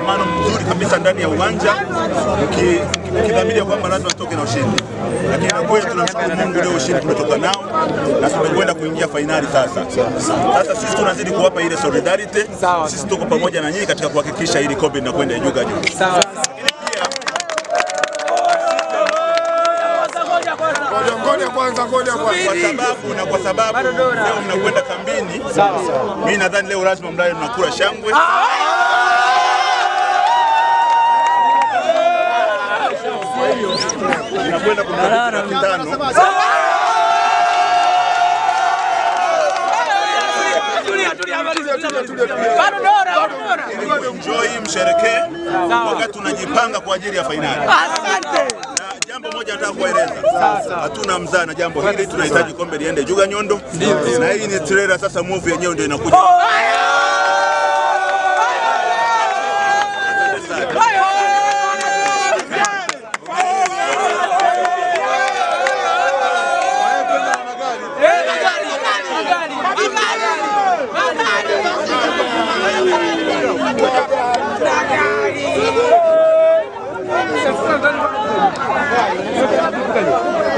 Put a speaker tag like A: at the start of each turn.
A: mshikamano mzuri kabisa ndani ya uwanja mki- mkidhamiria kwamba lazima tutoke na ushindi, lakini na kweli tunamshukuru Mungu, leo ushindi tumetoka nao na tumekwenda kuingia fainali sasa. Sasa sisi tunazidi kuwapa ile solidarity, sisi tuko pamoja na nyinyi katika kuhakikisha hili kombe linakwenda Ijuga juu.
B: Ngoja kwanza, ngoja kwanza.
A: kwa sababu na kwa sababu leo mnakwenda kambini, mimi nadhani leo lazima mlale mnakula shangwe. Mnakwenda kumaliza laki tano. Ili enjoy msherekee wakati tunajipanga kwa ajili ya fainali. Na jambo moja nataka kuwaeleza, hatuna mzaa na jambo hili, tunahitaji kombe liende Juga Nyondo, na hii ni trailer sasa, movie yenyewe ndio inakuja. Asante sana.
C: Magari.